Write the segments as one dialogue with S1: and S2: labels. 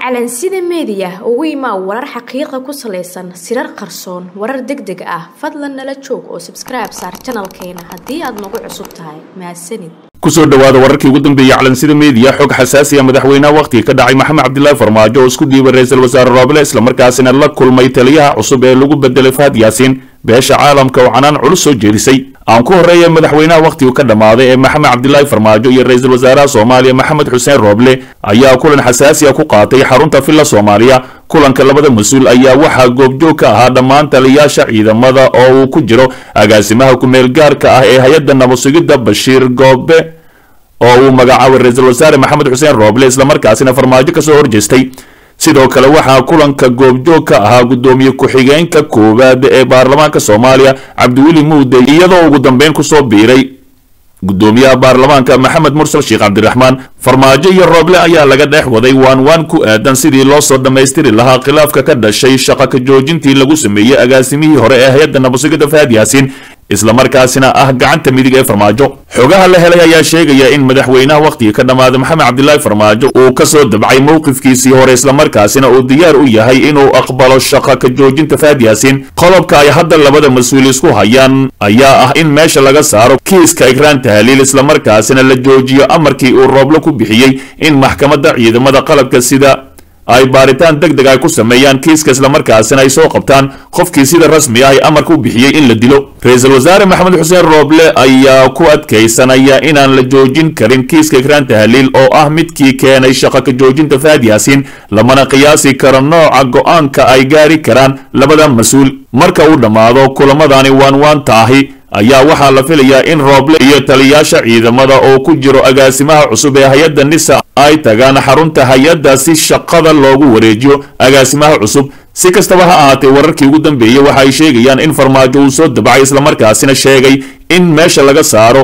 S1: calansida meediya ugu imaa warar xaqiiqa ku salaysan sirar qarsoon warar deg deg ah fadlan nala joog oo sabskribe saar janalkeena haddii aad nagu cusub tahay mahadsanid
S2: kusoo dhowaada wararkii ugu dambeeyey calansida meediya xog xasaasiya madaxweynaha wakhtiga ka dhacay maxamed cabdilaahi farmaajo oo isku dhiibay ra-iisul wasaare rooble islamarkaasina la kulmay taliyaha cusub ee lagu bedelay fahad yaasiin beesha caalamka oo canaan culus soo jeedisay aan ku horreeya madaxweynaha wakhtigu ka dhammaaday ee maxamed cabdilaahi farmaajo iyo ra-iisul wasaaraha soomaaliya maxamed xuseen rooble ayaa kulan xasaasiya ku qaatay xarunta villa soomaaliya kulanka labada mas-uul ayaa waxaa goobjoog ka ahaa dhammaan taliyaasha ciidamada oo uu ku jiro agaasimaha ku-meel gaarka ah ee hay-adda nabadsugidda bashiir goobe oo uu magacaabay ra-iisul wasaare maxamed xuseen rooble islamarkaasina farmaajo kasoo horjeestay sidoo kale waxaa kulanka goobjoog ka ahaa guddoomiye ku-xigeenka koowaad ee baarlamaanka soomaaliya cabdiweli muude iyadoo ugu dambeyn kusoo biiray guddoomiyaha baarlamaanka maxamed mursal sheekh cabdiraxmaan farmaajo iyo rooble ayaa laga dhex waday waan waan ku aadan sidii loo soo dhammaystiri lahaa khilaafka ka dhashay shaqa ka joojintii lagu sameeyey agaasimihii hore ee hay-adda nabadsugidda fahad yaasiin islamarkaasina ah gacanta midig ee farmaajo xogaha la helay ayaa sheegaya in madaxweynaha wakhtiga ka dhammaaday maxamed cabdilaahi farmaajo uu kasoo dabcay mowqifkiisii hore islamarkaasina uu diyaar u yahay inuu aqbalo shaqa ka joojinta fahad yaasiin qodobka ay hadda labada mas-uul isku hayaan ayaa ah in meesha laga saaro kiiska ikraan tahliil islamarkaasina la joojiyo amarkii uu rooblo ku bixiyey in maxkamadda ciidamada qalabka sida ay baaritaan deg deg ay ku sameeyaan kiiska islamarkaasina ay soo qabtaan qofkii sida rasmi ah ay amarka u bixiyey in la dilo ra-iisul wasaare maxamed xuseen rooble ayaa ku adkaysanaya inaan la joojin karin kiiska ikraan tahliil oo ah midkii keenay shaqa ka joojinta fahad yaasiin lamana qiyaasi karo nooca go-aanka ay gaari karaan labada mas-uul marka uu dhammaado kulamadani waan waanta ahi ayaa waxaa la filayaa in rooble iyo taliyaasha ciidamada oo ku jiro agaasimaha cusub ee hay-adda nisa ay tagaan xarunta hay-adda si shaqada loogu wareejiyo agaasimaha cusub si kastaba ha ahaatee wararkii ugu dambeeyey waxa ay sheegayaan in farmaajo uu soo dabacay islamarkaasina sheegay in meesha laga saaro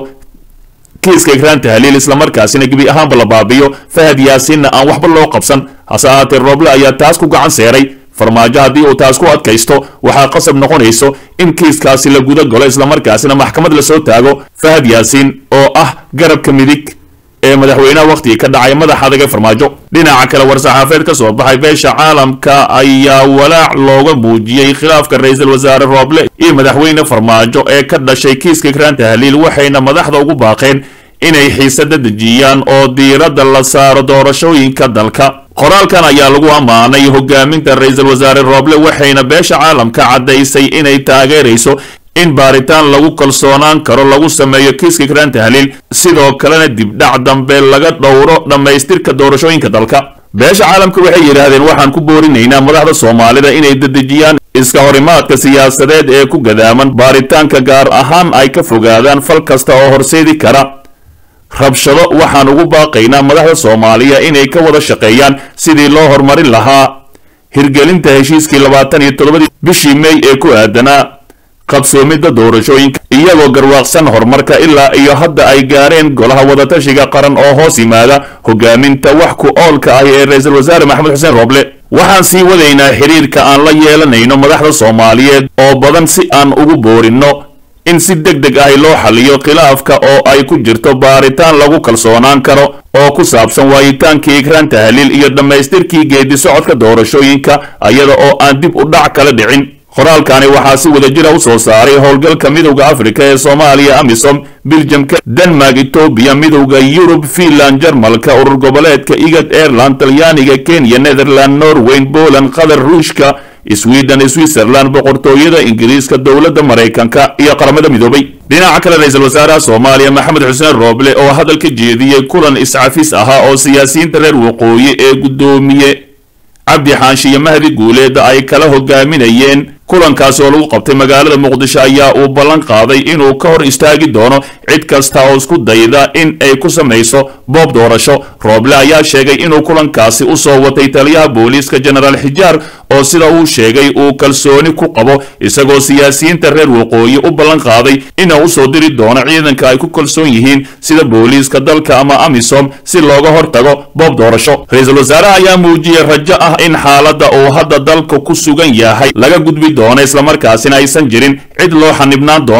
S2: kiiska ikraan tahliil islamarkaasina gebi ahaanba la baabiyo fahad yaasiinna aan waxba loo qabsan hase ahaatee rooble ayaa taas ku gacan seeray farmaajo haddii uu taas ku adkaysto waxaa qasab noqonayso in kiiskaasi la guda galo islamarkaasina maxkamad lasoo taago fahad yaasiin oo ah garabka midig ee madaxweynaha wakhtiga ka dhacay madaxa adag ee farmaajo dhinaca kale war-saxaafeed ka soo baxay beesha caalamka ayaa walaac looga muujiyey khilaafka ra-iisul wasaare rooble iyo madaxweyne farmaajo ee ka dhashay kiiska ikraan tahliil waxayna madaxda ugu baaqeen inay xiisada dejiyaan oo diiradda la saaro doorashooyinka dalka qoraalkan ayaa lagu ammaanay hogaaminta ra-iisul wasaare rooble waxayna beesha caalamka caddaysay inay taageerayso in baaritaan lagu kalsoonaan karo lagu sameeyo kiiska ikraan tahliil sidoo kalena dibdhac dambe laga dhowro dhammaystirka doorashooyinka dalka beesha caalamka waxay yidhaahdeen waxaan ku boorinaynaa madaxda soomaalida inay dedejiyaan iska horimaadka siyaasadeed ee ku gadaaman baaritaanka gaar ahaan ay ka fogaadaan fal kasta oo horseedi kara rabshado waxaan ugu baaqaynaa madaxda soomaaliya inay ka wada shaqeeyaan sidii loo horumarin lahaa hirgelinta heshiiskii labaatan iyo toddobadii bishii mey ee ku aadanaa qabsoomidda doorashooyinka iyagoo garwaaqsan horumarka ilaa iyo hadda ay gaareen golaha wadatashiga qaran oo hoos yimaada hogaaminta wax ku oolka ah ee ra-iisul wasaare maxamed xuseen rooble waxaan sii wadaynaa xiriirka aan la yeelanayno madaxda soomaaliyeed oo badan si aan ugu boorinno in si deg deg ahi loo xaliyo khilaafka oo ay ku jirto baaritaan lagu kalsoonaan karo oo ku saabsan waayitaankii ikraan tahliil iyo dhammaystirkii geedi socodka doorashooyinka iyada oo aan dib u dhac kala dhicin qoraalkani waxaa si wadajira u soo saaray howlgalka midowda afrika ee soomaaliya amisom biljamka denmark etoobiya midowda yurub finland jarmalka urur goboleedka igad airland talyaaniga kenya netherland norweyn poland qatar ruushka sweden switzerland boqortooyada ingiriiska dowladda maraykanka iyo qaramada midoobay dhinaca kale ra-iisul wasaaraha soomaaliya maxamed xuseen rooble oo hadal ka jeediyey kulan iscafis ahaa oo siyaasiyiinta reer waqooyi ee guddoomiye cabdi xaanshiyo iyo mahdi guuleeda ay kala hogaaminayeen kulankaasi oo lagu qabtay magaalada muqdisho ayaa uu ballan qaaday inuu ka hor istaagi doono cid kasta oo isku dayda in ay ku samayso boob doorasho rooble ayaa sheegay inuu kulankaasi u soo watay taliyaha booliiska jenaraal xijaar oo sida uu sheegay uu kalsooni ku qabo isagoo siyaasiyiinta reer waqooyi u ballan qaaday inuu usoo diri doono ciidanka ay ku kalsoon yihiin sida booliiska dalka ama amisom si looga hortago boob doorasho ra-iisul wasaaraha ayaa muujiyey rajo ah in xaaladda uu hadda dalka ku sugan yahay laga gudbi doono islamarkaasina aysan jirin cid loo xanibnaan doono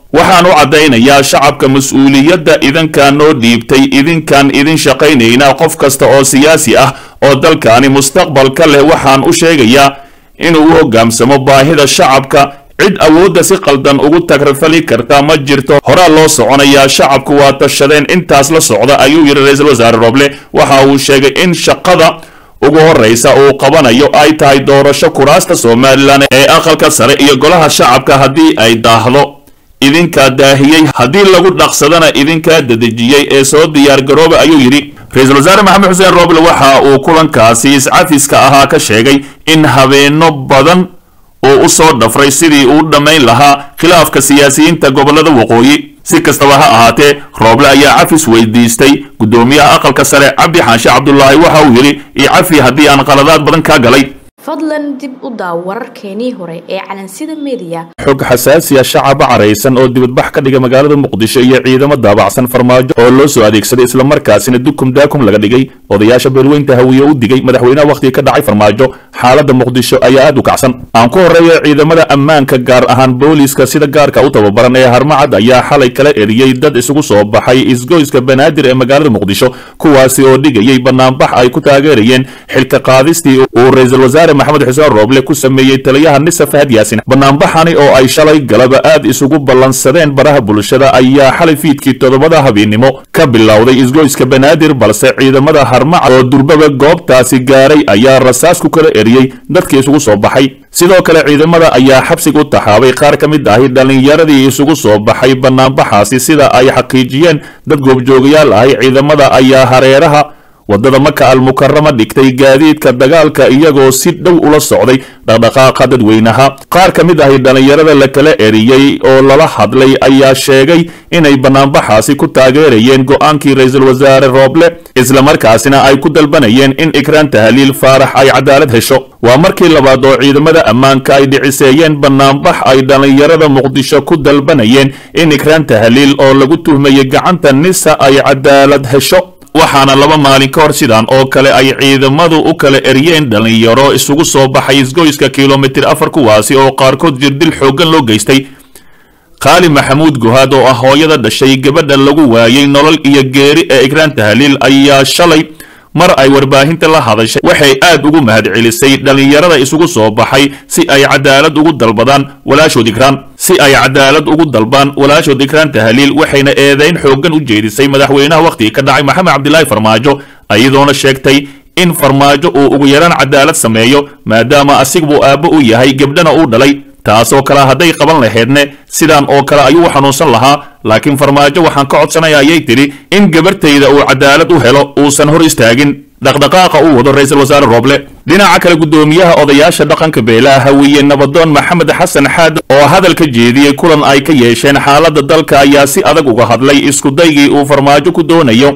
S2: waxaan u caddaynayaa shacabka mas-uuliyadda idinkaan noo dhiibtay idinkaan idin shaqaynaynaa qof kasta oo siyaasi ah oo dalkaani mustaqbalka leh waxaan u sheegayaa inuu u hogaansamo baahida shacabka cid awoodda si qaldan ugu tagrafali karta ma jirto horaa loo soconayaa shacabku waa tashadeen intaas la socda ayuu yidhi ra-iisul wasaare roble waxa uu sheegay in shaqada ugu horraysa uu qabanayo ay tahay doorasho kuraasta somalilan ee aqalka sare iyo golaha shacabka haddii ay daahdo idinkaa daahiyey haddii lagu dhaqsadana idinkaa dadejiyey ee soo diyaargarooba ayuu yidhi ra-iisul wasaare maxamed xuseen roble waxa uu kulankaasi iscafiska ahaa ka sheegay in habeenno badan uu u soo dhafray sidii uu dhammayn lahaa khilaafka siyaasiyiinta gobollada waqooyi si kastaba ha ahaatee rooble ayaa cafis weydiistay guddoomiyaha aqalka sare cabdi xaanshe cabdulaahi waxa uu yidhi io cafi haddii aan qaladaad badan kaa galay
S1: fadlan dib u daaw wararkeenii hore ee calansida mediya
S2: xog xasaasiya shacaba caraysan oo dibadbax ka dhiga magaalada muqdisho iyo ciidamo daabacsan farmaajo oo loo soo adeegsaday islamarkaasina dukum daakum laga dhigay odayaasha beelweynta hawiye u digay madaxweynaha wakhtiga ka dhacay farmaajo xaaladda muqdisho ayaa aad u kacsan aan ku horreeya ciidamada ammaanka gaar ahaan booliiska sida gaarka u tababaran ee harmacad ayaa xalay kala eriyey dad isugu soo baxay isgoyska banaadir ee magaalada muqdisho kuwaasi oo dhigayay banaanbax ay ku taageerayeen xilka qaadistii uu ra-iisul wasaare maxamed xuseen rooble ku sameeyey taliyaha nisa fahad yaasin banaanbaxani oo ay shalay galaba aad isugu ballansadeen baraha bulshada ayaa xalay fiidkii toddobada habeennimo ka bilowday isgoyska banaadir balse ciidamada harmacad oo durbaba goobtaasi gaaray ayaa rasaas ku kala eriyey dadkii isugu soo baxay sidoo kale ciidamada ayaa xabsiga u taxaabay qaar ka mid ahi dhallinyaradii isugu soo baxay banaanbaxaasi sida ay xaqiijiyeen dad goobjoogayaal ahi ciidamada ayaa hareeraha waddada maka almukarama dhigtay gaadiidka dagaalka iyagoo si dhow ula socday dhaqdhaqaaqa dadweynaha qaar ka mid ahi dhallinyarada la kala eriyey oo lala hadlay ayaa sheegay inay banaanbaxaasi ku taageerayeen go'aankii ra-iisul wasaare rooble islamarkaasina ay ku dalbanayeen in ikraan tahliil faarax ay cadaalad hesho waa markii labaad oo ciidamada ammaanka ay dhiciseeyeen banaanbax ay dhallinyarada muqdisho ku dalbanayeen in ikraan tahliil oo lagu tuhmayay gacanta nisa ay cadaalad hesho waxaana laba maalin ka hor sidaan oo kale ay ciidamadu u kala eryeen dhallinyaro isugu soo baxay isgoyska kilomitir afar kuwaasi oo qaarkood jirdil xooggan loo geystay qaali maxamuud guhaad oo ah hooyada dhashay gabadha lagu waayey nolol iyo geeri ee ikraan tahliil ayaa shalay mar ay warbaahinta la hadashay waxay aad ugu mahadcelisay dhallinyarada isugu soo baxay si ay cadaalad ugu dalbadaan walaashood ikraan si ay cadaalad ugu dalbaan walaashood ikraan tahliil waxayna eedayn xooggan u jeedisay madaxweynaha wakhtiga ka dhacay maxamed cabdilaahi farmaajo iyadoona sheegtay in farmaajo uu ugu yaraan cadaalad sameeyo maadaama asigabuu aabbo u yahay gebdhana uu dhalay taasoo kale hadday qaban lahaydne sidaan oo kale ayuu u xanuunsan lahaa laakiin farmaajo waxaan ka codsanaya ayay tidhi in gabartayda uu cadaalad u helo uusan hor istaagin dhaqdhaqaaqa uu wado ra-iisul wasaare rooble dhinaca kale guddoomiyaha odayaasha dhaqanka beelaha hawiye nabadoon maxamed xasan xaad oo hadal ka jeediyey kulan ay ka yeesheen xaaladda dalka ayaa si adag uga hadlay iskudaygii uu farmaajo ku doonayo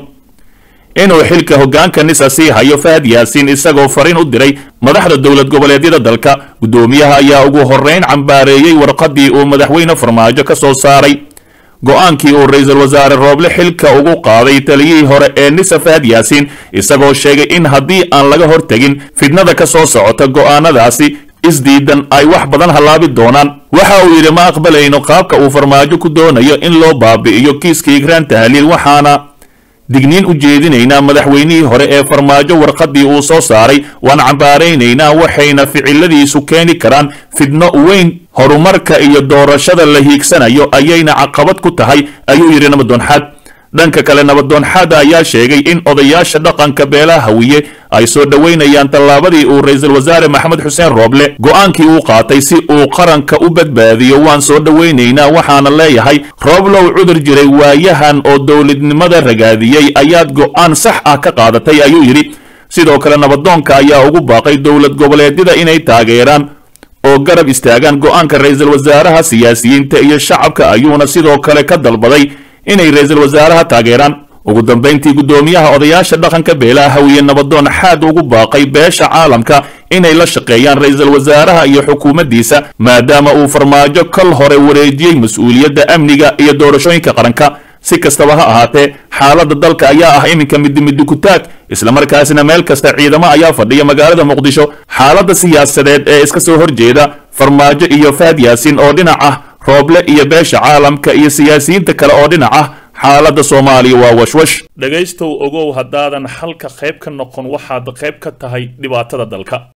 S2: inuu xilka hoggaanka nisa sii hayo fahad yaasiin isagoo fariin u diray madaxda dowlad goboleedyada dalka guddoomiyaha ayaa ugu horrayn cambaareeyey warqaddii uu madaxweyne farmaajo ka soo saaray go'aankii uu ra-iisul wasaare rooble xilka ugu qaaday taliyihii hore ee nisa fahad yaasiin isagoo sheegay in haddii aan laga hortegin fidnada ka soo socota go'aanadaasi isdiidan ay wax badan hallaabi doonaan waxa uu yidhi ma aqbalayno qaabka uu farmaajo ku doonayo in loo baabi'iyo kiiska ikraan tahliil waxaana digniin u jeedinaynaa madaxweynihii hore ee farmaajo warqaddii uu soo saaray waan cambaaraynaynaa waxayna ficiladiisu keeni karaan fidno weyn horumarka iyo doorashada la hiigsanayo ayayna caqabad ku tahay ayuu yidhi nabadoonxaad dhanka kale nabadoonxaada ayaa sheegay in odayaasha dhaqanka beelaha hawiye ay soo dhoweynayaan tallaabadii uu ra-iisul wasaare maxamed xuseen rooble go'aankii uu qaatay si uu qaranka u badbaadiyo waan soo dhoweynaynaa waxaana leeyahay rooblow cudur jiray waayahan oo dowladnimada ragaadiyey ayaad go'aan sax ah ka qaadatay ayuu yidhi sidoo kale nabadoonka ayaa ugu baaqay dowlad goboleedyada inay taageeraan oo garab istaagaan go'aanka ra-iisul wasaaraha siyaasiyiinta iyo shacabka ayuuna sidoo kale ka dalbaday inay ra-iisul wasaaraha taageeraan ugu dambayntii guddoomiyaha odayaasha dhaqanka beelaha hawiye nabadoon xaad ugu baaqay beesha caalamka inay la shaqeeyaan ra-iisul wasaaraha iyo xukuumaddiisa maadaama uu farmaajo kol hore wareejiyey mas-uuliyadda amniga iyo doorashooyinka qaranka si kastaba ha ahaatee xaaladda dalka ayaa ah iminka midimidi kutaag islamarkaasina meel kasta ciidamo ayaa fadhiya magaalada muqdisho xaaladda siyaasadeed ee iska soo horjeeda farmaajo iyo fahad yaasiin oo dhinac ah rooble iyo beesha caalamka iyo siyaasiyiinta kale oo dhinac ah xaaladda soomaaliya waa washwash dhegaystow ogow haddaadan xalka qayb ka noqon waxaad qayb ka tahay dhibaatada dalka